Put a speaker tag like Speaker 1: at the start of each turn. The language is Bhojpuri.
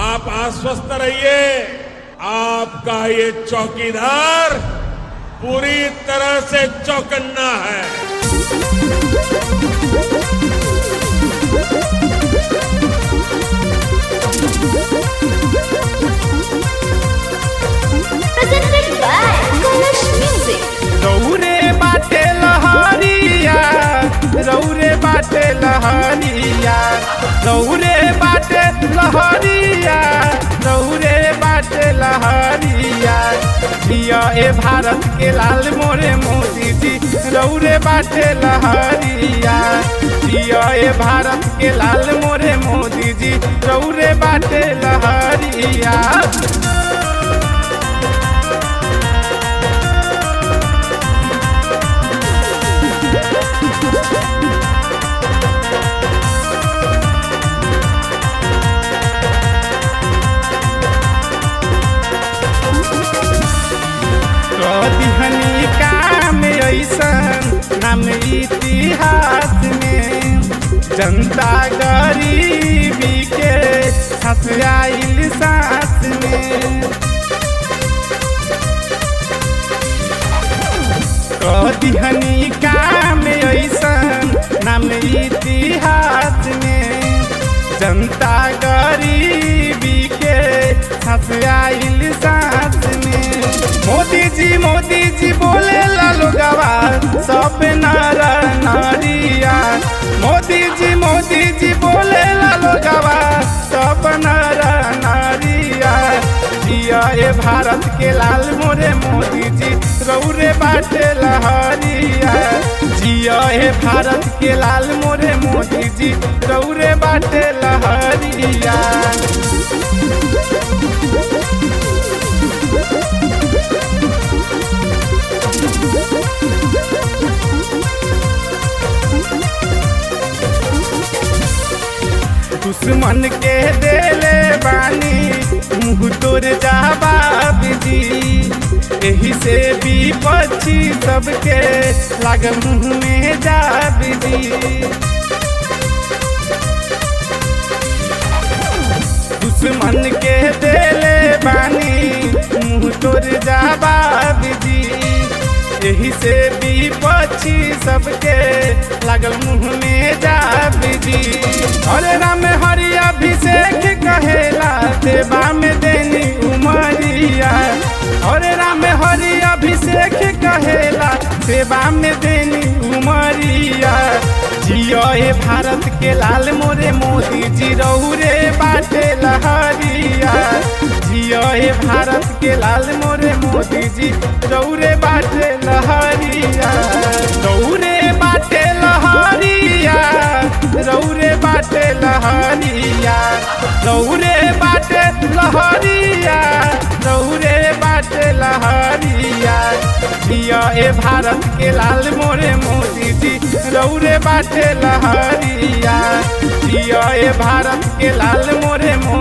Speaker 1: आप आश्वस्त रहिए आपका ये चौकीदार पूरी तरह से चौकन्ना है
Speaker 2: presented by Kalash Music.
Speaker 3: रौरे बाटे लहरिया रौरे बाटे लहरिया रौरे बाटे लहरिया रौरे बाटे लहरिया जिया ए भारत के लाल मोरे मोदी जी रौरे बाटे लहरिया जिया ए भारत के लाल मोरे मोदी जी रौरे बाटे लहरिया कदिहनी काम ऐसन नाम इतिहास में जनता गरीबी के हंस आइल साथ में कदिहनी काम ऐसन नाम इतिहास में जनता गरीबी के हंस आइल साथ में मोदी जी मोदी जी बोले लालो गवा सब नर नारिया मोदी जी मोदी जी बोले लालो गवा सब नर नारिया जिया ए भारत के लाल मोरे मोदी जी रौरे बाटे लहरिया जिया ए भारत के लाल मोरे मोदी जी रौरे बाटे लहरिया दुश्मन के देले बानी मुँह तोर जवाब जी एही से विपक्षी सबके लाग मुँह में जाब जी दुश्मन के देले बानी मुँह तोर जवाब जी एही से विपक्षी सबके लागल मुँह में जाब जी हरे राम हरि अभिषेक कहेला देवा में देनी उमरिया हरे राम हरि अभिषेक कहेला सेवा में देनी उमरिया जियो ए भारत के लाल मोरे मोदी जी रौरे बाटे लहरिया जियो ए भारत के लाल मोरे मोदी जी रौरे बाटे लहरिया रौरे बाटे लहरिया रौरे बाटे लहरिया रौरे बाटे लहरिया रौरे बाटे लहरिया जिया ए भारत के लाल मोरे मोदी जी रौरे बाटे लहरिया जिया ए भारत के लाल मोरे मोदी